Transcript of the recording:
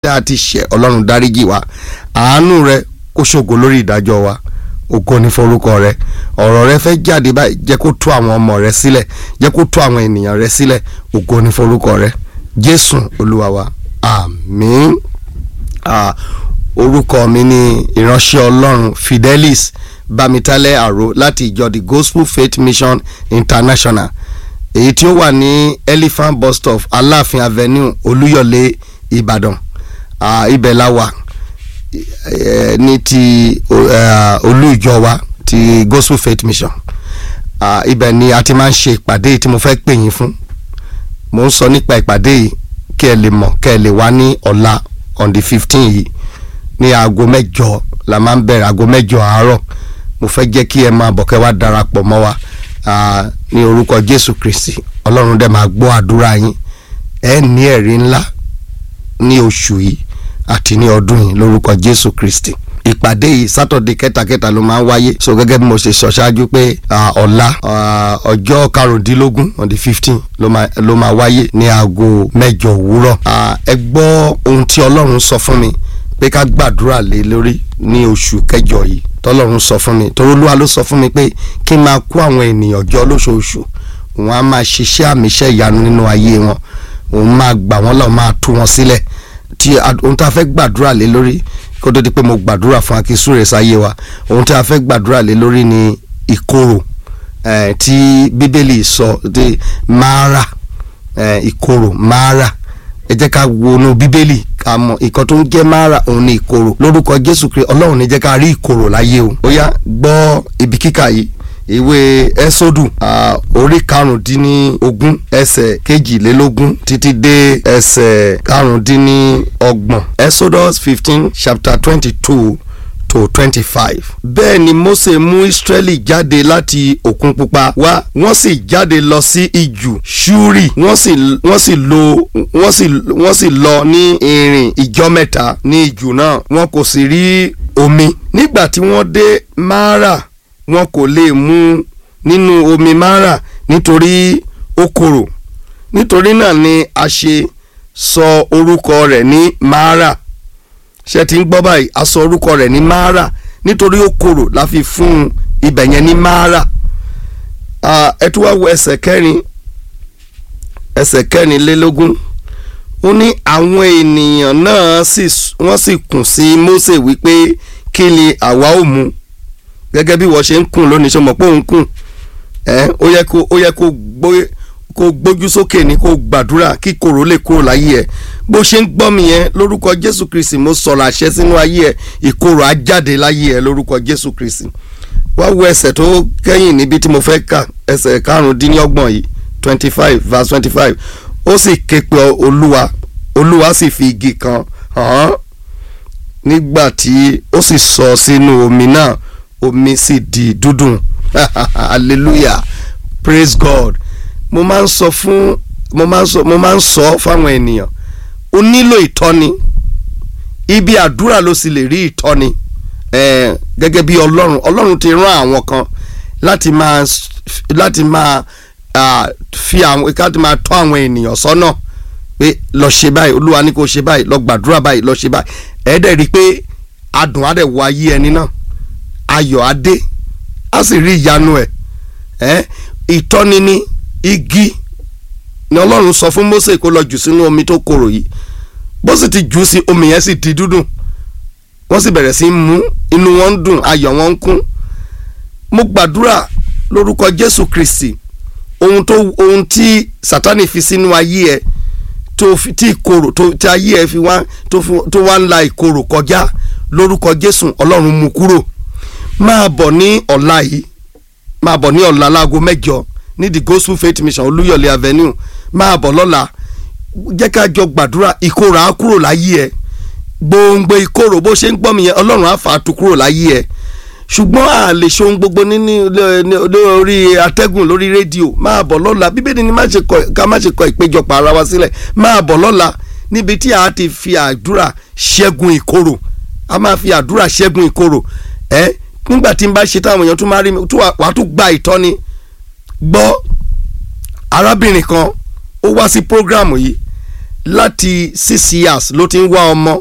tá a ti ṣẹ̀ ọlọ́run dáríjì wa àánú rẹ kó ṣògo lórí ìdájọ́ wa ògo ní forúkọ rẹ ọ̀rọ̀ rẹ fẹ́ jáde báyìí jẹ́ kó tú àwọn ọmọ rẹ sílẹ̀ jẹ́ kó tú àwọn ènìyàn rẹ sílẹ̀ ògo ní forúkọ rẹ jésù olúwa wa àmín ah, orúkọ mi ni ìránṣẹ́ ọlọ́run fidelis bámitálẹ̀ àró láti ìjọ the gospel faith mission international èyí tí ó wà ní elephant bus stop aláàfin avenue olúyọ̀lé ìbàdàn ah, ibẹ̀ la wà eh, ní ti uh, olú ìjọ wa ti gospel faith mission uh, ibẹ̀ ni a ti máa ń ṣe ìpàdé yìí tí mo fẹ́ pè yín fún mo ń sọ nípa ìpàdé yìí kí ẹ lè mọ̀ kí ẹ lè wá ní ọ̀la on the fifteen yìí ní aago mẹ́jọ la máa ń bẹ̀rẹ̀ aago mẹ́jọ àárọ̀ mo fẹ́ jẹ́ kí ẹ máa bọ̀ kẹ́ wá darapọ̀ mọ́ wa uh, ní orúkọ jésù kristi ọlọ́run dẹ̀ máa gbọ́ àdúrà yín ẹ ní ẹ̀rí ńlá ní oṣù yìí àti ní ọdún yìí lórúkọ jésù kristi ìpàdé yìí sátọ̀dé kẹtàkẹtà ló máa ń wáyé so gẹ́gẹ́ bí mo ṣe sọ ṣáájú pé ọ̀la ọjọ́ karùndínlógún on the fifteen ló máa wáyé ní aago mẹ́jọ òwúrọ̀ ẹ gbọ́ ohun tí ọlọ́run sọ fún mi pé ká gbàdúrà lé lórí ní oṣù kẹjọ yìí tọ́lọ́run sọ fún mi torí olúwa ló sọ fún mi pé kí n máa kó àwọn ènìyàn jọ lóṣooṣù òun á máa ṣiṣẹ́ àmì iṣẹ́ ìyanu nínú ayé wọn òun máa gbà wọ́n lọ́ọ́ máa tú wọn sílẹ̀ tí ohun tá a fẹ́ gbàdúrà lé lórí kó tó di pé mo gbàdúrà fún akísúrè sáyé wa ohun tí a fẹ́ gbàdúrà lé lórí ni ìkorò eh, tí bíbélì sọ ti máàrà eh, ìkorò máàrà ẹ jẹ́ ká wọnú bíbélì ká mọ̀ ìkan tó ń jẹ́ máàrà òun ni ìkorò lórúkọ jésù kristi ọlọ́run ní jẹ́ ká rí ìkorò láyé o ó yá gbọ́ ibi kíkà yìí ìwé ẹ́sọ́dù orí karùndínlógún ẹsẹ̀ kejìlélógún títí dé ẹsẹ̀ karùndínlọ́gbọ̀n exodus fifteen chapter twenty two to twenty five. bẹ́ẹ̀ ni mose mú israẹli jáde láti òkun pupa wá wọ́n sì jáde lọ sí ijù ṣúrì wọ́n sì wọ́n sì lọ wọ́n sì wọ́n sì lọ ní ìrìn ìjọ mẹ́ta ní ijù náà wọn kò sì rí omi nígbà tí wọ́n dé mara wọn kò lè mu nínú omi mara nítorí ó korò nítorí náà ni a ṣe sọ orúkọ rẹ̀ ní mara ṣe ti ń gbọ́ báyìí a sọ orúkọ rẹ̀ ní mara nítorí ó korò la fi fún ibẹ̀ yẹn ní mara ẹ tún wá wo ẹsẹ̀ kẹrin ẹsẹ̀ kẹrìnlélógún ó ní àwọn ènìyàn náà wọ́n sì kùn sí Mósè wípé kí ni àwa ó mu gẹ́gẹ́ bí wọ́n ṣe ń kùn lónìí ṣe mọ̀ pé òun kùn ẹ́ ó yẹ kó ó yẹ kó gbóyè kó gbójú sókè ní kó gbàdúrà kí kòrò lè kúrò láyé ẹ bó ṣe ń gbọ́ mi yẹn lórúkọ jésù kristi mo sọ̀rọ̀ àṣẹ sínú ayé ẹ ìkorò á jáde láyé ẹ lórúkọ jésù kristi wá wo ẹsẹ̀ tó kẹ́yìn níbi tí mo fẹ́ kà ẹsẹ̀ karùndínlọ́gbọ̀n yìí twenty five verse twenty five ó sì ké pe olúwa olúwa sì fi igi kan hàn án nígbà tí ó sì sọ sínú omi náà omi sì di dúdùn hallelujah praise god mo máa ń sọ fún mo máa ń sọ mo máa ń sọ fáwọn ènìyàn o nílò ìtọ́ni ibi àdúrà ló sì lè rí ìtọ́ni eh, gẹ́gẹ́ bí ọlọ́run ọlọ́run ti rán àwọn kan láti máa láti máa uh, fi àwọn láti máa tọ́ àwọn ènìyàn sọ́nà pé lọ ṣe báyìí olúwa ní kó ṣe báyìí lọ gbàdúrà báyìí lọ ṣe báyìí ẹ̀ẹ́dẹ̀ rí i pé adùn á dẹ̀ wọ ayé ẹni náà ayọ̀ á dé á sì rí ìyanu ẹ̀ ẹ́ ìtọ́ni ní igi ni ọlọ́run sọ fún Mósè kó lọ jù sínú omi tó korò yìí bó sì ti jù sí omi yẹn sì di dúdùn wọ́n sì bẹ̀rẹ̀ sí í mú inú wọn ń dùn ayọ̀ wọn ń kún mo gbàdúrà lórúkọ Jésù Kristi ohun tó ohun tí Sátánì fi sínú ayé ẹ tó fi tí ìkorò tó tí ayé ẹ fi wá tó fi tó wá ń la ìkorò kọjá lórúkọ Jésù ọlọ́run mú kúrò máa bọ̀ ní ọ̀la yìí máa bọ̀ ní ọ̀la láago mẹ́jọ ní the gospel faith mission olúyọ̀lé avenue máa bọ̀ lọ́la jẹ́ ká jọ gbàdúrà ìkorò á kúrò láyé ẹ gbòǹgbò ìkorò bó ṣe ń gbọ́ mi yẹn ọlọ́run á fà á tu kúrò láyé ẹ ṣùgbọ́n a lè ṣe ohun gbogbo níní lórí atẹ́gùn lórí rédíò máa bọ̀ lọ́la bíbélì ni ká má ṣe kọ ìpéjọpọ̀ ara wa sílẹ̀ máa bọ̀ lọ́la níbi tí a ti fi àdúrà ṣẹ́gun ìkorò a máa fi àdúrà ṣẹ́gun ìkorò ẹ nígbà tí n bá ṣe táwọn èèyàn tún máa rí mi wàá tún gba ìtọ́ni gbọ́ arábìnrin kan ó wá sí prógrámù yìí láti six years ló ti ń wá ọmọ